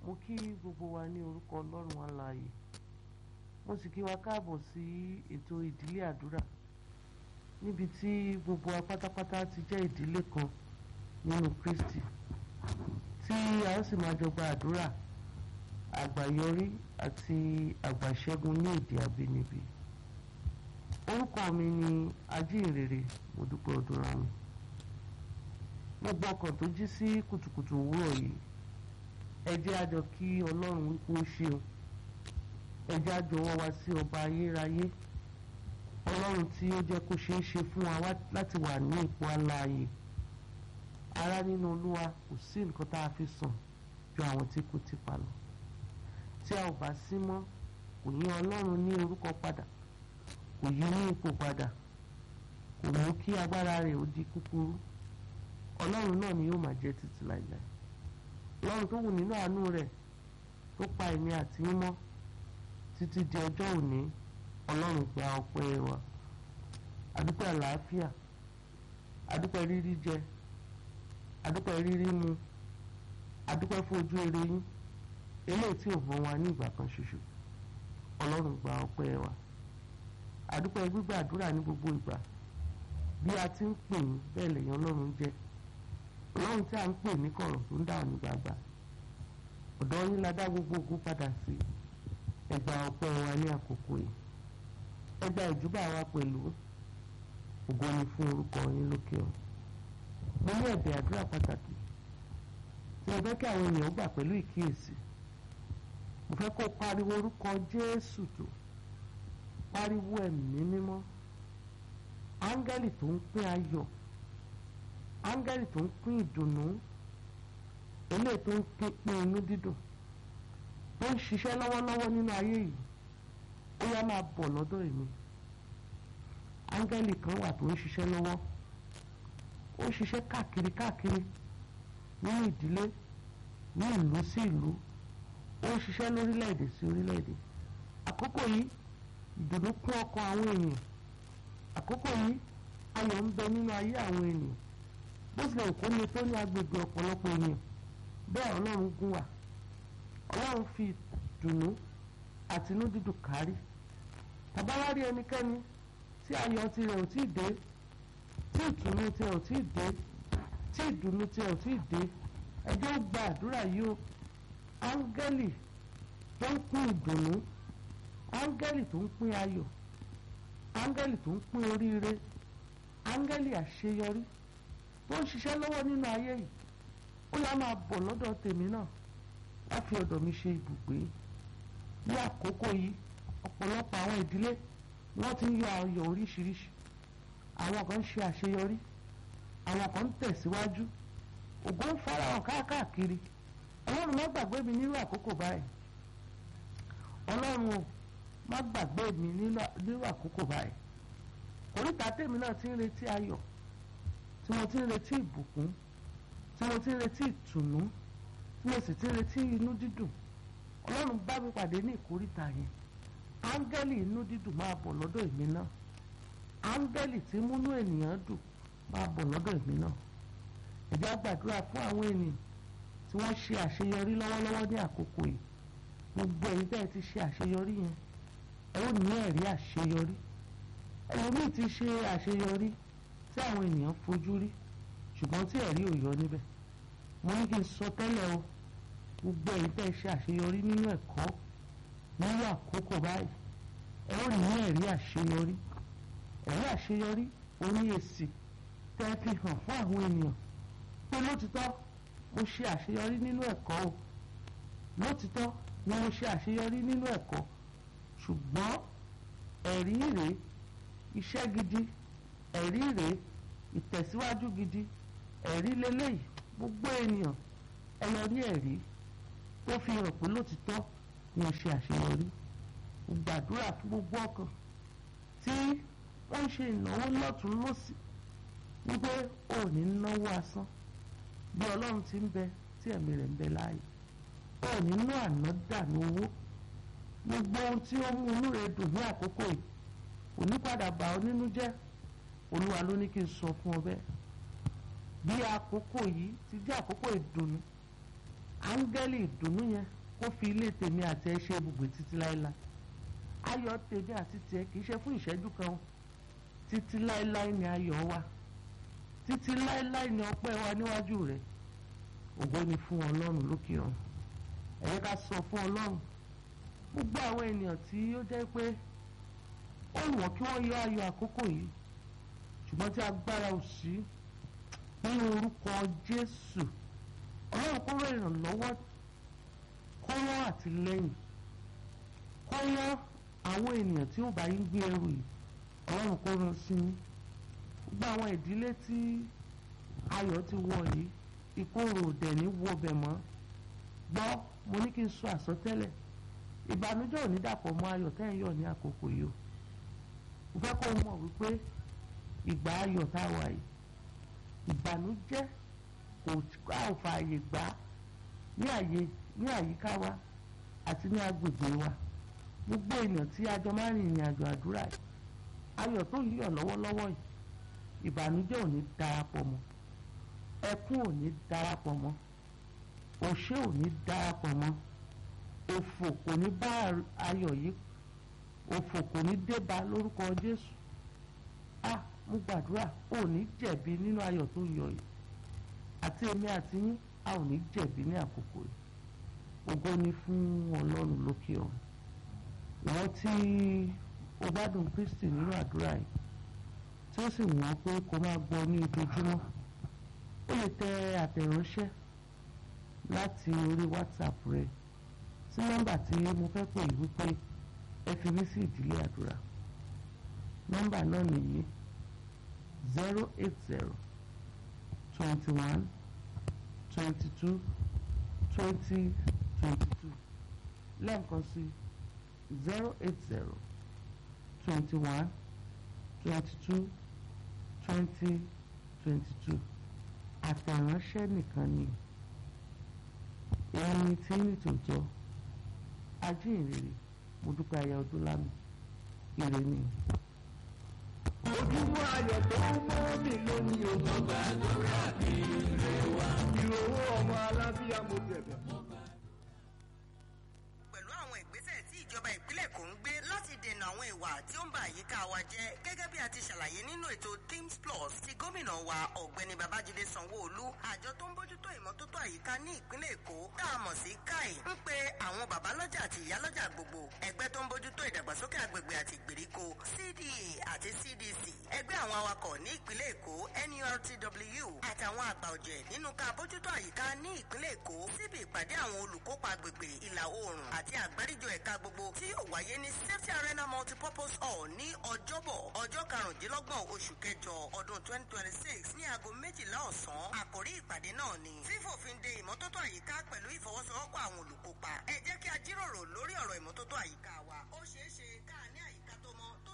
mo kí gbogbo wa ní orúkọ ọlọ́run alààyè mo sì kí wa káàbọ̀ sí ètò ìdílé àdúrà níbi tí gbogbo wa pátápátá ti jẹ́ ìdílé kan nínú Kristi tí a ó sì máa jọ gba àdúrà àgbàyọrí àti àgbàṣẹ́gun ní èdè àbínibí orúkọ mi ni ajínrere Modúpẹ́ Odúnrámì gbogbo ọkàn tó jí sí kùtùkùtù òwúrọ̀ yìí ẹ jẹ́ a jọ kí ọlọ́run wípé ó ṣeun ẹ jẹ́ a jọ̀wọ́ wa sí ọba ayérayé ọlọ́run tí ó jẹ́ kó ṣeé ṣe fún wa láti wà ní ipò alààyè ara nínú olúwa kò sí nǹkan tá a fi sàn ju àwọn tí kò ti pa lọ tí a ò bá sí mọ́ kò yí ọlọ́run ní orúkọ padà kò yí ní ipò padà kò mú kí agbára rẹ̀ ó di kúkúrú ọlọ́run náà ni yóò máa jẹ́ títí láìláì ọlọ́run tó wù nínú àánú rẹ̀ tó pa èmi àti mímọ́ títí di ọjọ́ òní ọlọ́run gba ọpẹ́ wa adúpẹ́ àlàáfíà adúpẹ́ rírí jẹ adúpẹ́ rírí mu adúpẹ́ fún ojú rere yín eléyìí tí ò fún wa ní ìgbà kan ṣoṣo ọlọ́run gba ọpẹ́ wa adúpẹ́ gbígbàdúrà ní gbogbo ìgbà bí a ti ń pè yín bẹ́ẹ̀ lèyàn ọlọ́run jẹ́ ọlọ́run tí a ń pè ní kọ̀rọ̀ tó ń dà ní gbàgbà ọ̀dọ̀ yín la dá gbogbo ogun padà sí ẹgbà ọpẹ́ wa ní àkókò yìí ẹgbà ìjúbà wa pẹ̀lú ògo ni fún orúkọ yín lókè ọ mo ní ẹ̀bẹ̀ àdúrà pàtàkì tí mo fẹ́ kí àwọn ènìyàn gbà pẹ̀lú ìkíyèsí mo fẹ́ kó pariwo orúkọ Jésù tó pariwo ẹ̀mí mímọ́ áńgẹ́lì tó ń pín ayọ̀ áńgẹ́lì tó ń pín ìdùnnú eléyìí tó ń pín inú dídùn tó ń ṣiṣẹ́ lọ́wọ́lọ́wọ́ nínú ayé yìí ó yá máa bọ̀ lọ́dọ̀ èmi áńgẹ́lì kan wà tó ń ṣiṣẹ́ lọ́wọ́ ó ń ṣiṣẹ́ káàkiri káàkiri nínú ìdílé ní ìlú sí ìlú ó ń ṣiṣẹ́ lórílẹ̀‐èdè sí orílẹ̀‐èdè àkókò yìí ìdùnnú kún ọkàn àwọn ènìyàn àkókò yìí ayọ̀ ń bẹ nínú ayé àwọn ènìyàn bó tilẹ̀ kó ní tó ní agbègbè ọ̀pọ̀lọpọ̀ ènìyàn bẹ́ẹ̀ ọlọ́run gún wà ọlọ́run fi ìdùnnú àti inú dídùn kárí tàbá wá rí ẹnikẹ́ni tí ayọ̀ tirẹ̀ ò tí ì dé tí ìtùnú tirẹ̀ ò tí ì dé tí ìdùnnú tirẹ̀ ò tí ì dé ẹjọ́ gba àdúrà yìí o áńgẹ́lì tó ń pín ìdùnnú áńgẹ́lì tó ń pín ayọ̀ áńgẹ́lì tó ń pín oríire áńgẹ́lì àṣeyọrí tó ń ṣiṣẹ́ lọ́wọ́ nínú ayé yìí ó yá máa bọ̀ lọ́dọ̀ tèmi náà wá fi ọ̀dọ̀ mi ṣe ibùgbé ní àkókò yìí ọ̀pọ̀lọpọ̀ àwọn ìdílé wọ́n ti ń yọ ayọ̀ oríṣiríṣi àwọn kan ń ṣe àṣeyọrí àwọn kan ń tẹ̀síwájú ògo ń farahàn káàkiri ọlọ́run má gbàgbé mi nírú àkókò báyìí ọlọ́run o má gbàgbé mi nírú àkókò báyìí oríta tèmi náà ti ń retí ayọ̀ tí mo ti ń retí ìbùkún tí mo ti ń retí ìtùnú tí mo sì ti ń retí inú dídùn ọlọ́run bá mi pàdé ní ìkóríta yẹn áńgẹ́lì inú dídùn máa bọ̀ lọ́dọ̀ èmi náà áńgẹ́lì tí múnú ènìyàn dùn máa bọ̀ lọ́dọ̀ èmi náà ẹ jẹ́ á gbàdúrà fún àwọn ènìyàn tí wọ́n ṣe àṣeyọrí lọ́wọ́lọ́wọ́ ní àkókò yìí gbogbo ẹ̀yin tẹ́ ẹ ti ṣe àṣeyọrí yẹn ẹ ó ní ẹ̀rí àṣeyọrí ẹlòmíì ti ṣe àṣeyọrí tí àwọn ènìyàn fojú rí ṣùgbọ́n tí ẹ̀rí ò yọ níbẹ̀ mo ní kí n sọ tẹ́lẹ̀ o gbogbo ẹ̀yin tẹ́ ẹ ṣe àṣeyọrí nínú ẹ̀kọ́ nínú àkókò báyìí ẹ ó ní ẹ̀rí àṣeyọrí ẹ̀rí àṣeyọrí oní èsì tẹ́ ẹ fi hàn fún àwọn ènìyàn pé lótìtọ́ mo ṣe àṣeyọrí nínú ẹ̀kọ́ o lótìtọ́ ni mo ṣe àṣeyọrí nínú ẹ̀kọ́ ṣùgbọ́n ẹ̀rí rèé iṣẹ́ gidi ẹ̀rí rèé ìtẹ̀síwájú gidi ẹ̀rí lélẹ́yìí gbogbo ènìyàn ẹ lọ rí ẹ̀rí tó fi hàn pé lótìtọ́ ni mo ṣe àṣeyọrí gbàdúrà fún gbogbo ọkàn tí wọ́n ń ṣe ìnáwó lọ́tún lọ́sì wípé ò ní náwó asán bí ọlọ́run ti ń bẹ tí ẹ̀mí rẹ̀ ń bẹ láàyè ò ní ná àná dànù owó gbogbo ohun tí ó mú inú rẹ̀ dùn ní àkókò yìí kò ní padà bà ọ́ nínú jẹ́ olúwa ló ní kí n sọ fún ọ bẹ́ẹ̀ bí àkókò yìí ti jẹ́ àkókò ìdùnnú áńgẹ́lì ìdùnnú yẹn kó fi ilé tèmi àti ẹ ṣe ibùgbé títí láéláé ayọ̀ tèmi àti tiẹ̀ kì í ṣe fún ìṣẹ́jú kan o títí láéláé ni ayọ̀ wa títí láéláé ni ọpẹ́ wa níwájú rẹ̀ ògo ni fún ọlọ́run lókè ọ̀run ẹ jẹ́ ká sọ fún ọlọ́run gbogbo àwọn ènìyàn tí ó jẹ́ pé ó wọ̀n kí wọ́n yọ ayọ̀ àkókò yìí ṣùgbọ́n tí agbára ò sí nínú orúkọ Jésù ọlọ́run kó rẹ̀ ìrànlọ́wọ́ kó rán àtìlẹ́yìn kó rán àwọn ènìyàn tí ó bá yín gbé ẹrù yìí ọlọ́run kó rán sí yín gbogbo àwọn ìdílé tí ayọ̀ ti wọ̀ yìí ìkorò òdẹ̀ ní wọbẹ̀ mọ́ gbọ́ mo ní kí n sọ àsọtẹ́lẹ̀ ìbànújẹ́ ò ní dàpọ̀ mọ́ ayọ̀ tẹ́ ń yọ̀ ní àkókò yìí o mo fẹ́ kó o mọ̀ wípé ìgbà ayọ̀ tá a wà yìí ìbànújẹ́ kò a ò fààyè gbà ní àyè ní àyíká wa àti ní agbègbè wa gbogbo ènìyàn tí a jọ máa ń rìnrìn àjò àdúrà yìí ayọ̀ tó ń yọ̀ lọ́wọ́lọ́wọ́ yìí ìbànújẹ́ ò ní darapọ̀ mọ́ ẹkún ò ní darapọ̀ mọ́ òṣè ò ní darapọ̀ mọ́ òfò kò ní bá ayọ̀ yìí òfò kò ní dé bá lórúkọ Jésù ah mo gbàdúrà ò ní jẹ̀bi nínú ayọ̀ tó ń yọ yìí àti èmi àti yín a ò ní jẹ̀bi ní àkókò yìí ògo ni fún Ọlọ́run lókè ọ̀run wọ́n tí o gbádùn Kristi nínú àdúrà yìí tí ó sì wọ́n pé kó máa gbọ́ ní ojoojúmọ́ ó lè tẹ àtẹ̀ránṣẹ́ láti orí WhatsApp rẹ sí nọ́mbà tí mo fẹ́ pè yìí wípé ẹ fi mí sí ìdílé àdúrà nọ́mbà náà nìyí zero eight zero twenty one twenty two twenty twenty two lẹ́ẹ̀kan sí zero eight zero twenty one twenty two twenty twenty two àtẹ̀ránṣẹ́ nìkan ni ẹni tí ní tòótọ́ ajínrere mo dúpẹ́ aya ọdún lámì ire ni. ojúmọ́ ayọ̀ tó mọ́ mi lónìí o. ọgbà àdúrà mi rè wá. ìròwó ọmọ alábíyá mo bẹ̀bẹ̀. pẹ̀lú àwọn ìgbésẹ̀ tí ìjọba ìpínlẹ̀ Èkó ń gbé láti dènà àwọn ìwà tí ó ń ba àyíká wa jẹ́ gẹ́gẹ́ bí a ti ṣàlàyé nínú ètò Teams Plus ti gómìnà wa ọ̀gbẹ́ni Babájídé Sanwó-Olú àjọ tó ń bójútó ìmọ́tótó àyíká ní ìpínlẹ̀ Èkó tá a mọ̀ sí káì ń pe àwọn babalọ́jà àti ìyálọ́jà gbogbo ẹgbẹ́ tó ń bójútó ìdàgbàsókè agbègbè àti ìgbèríko CDA àti CDC ẹgbẹ́ àwọn awakọ̀ ní ìpínlẹ̀ Èkó NURTW àtàwọn àgbà ọ̀jẹ̀ nínú ká bójútó àyíká ní ìpínlẹ̀ Èkó síbi ìpàdé àwọn olùkópa agbègbè ìlà oòrùn àti àgbáríjọ ẹ̀ka gbogbo tí yóò wáyé ní Safety Arena Multipurpose Hall ní ọjọ́bọ̀ ọjọ́ karùndínlọ́gbọ̀n oṣù kẹjọ ọdún 2026 ní aago méjìlá ọ̀sán àkòrí ìpàdé náà ni fífòfin de ìmọ́tótó àyíká pẹ̀lú ìfọwọ́sowọ́pọ̀ àwọn olùkópa ẹ jẹ́ kí a jíròrò lórí ọ̀rọ̀ ìmọ́tótó àyíká wa ó ṣeé ṣe ká ní àyíká tó mọ́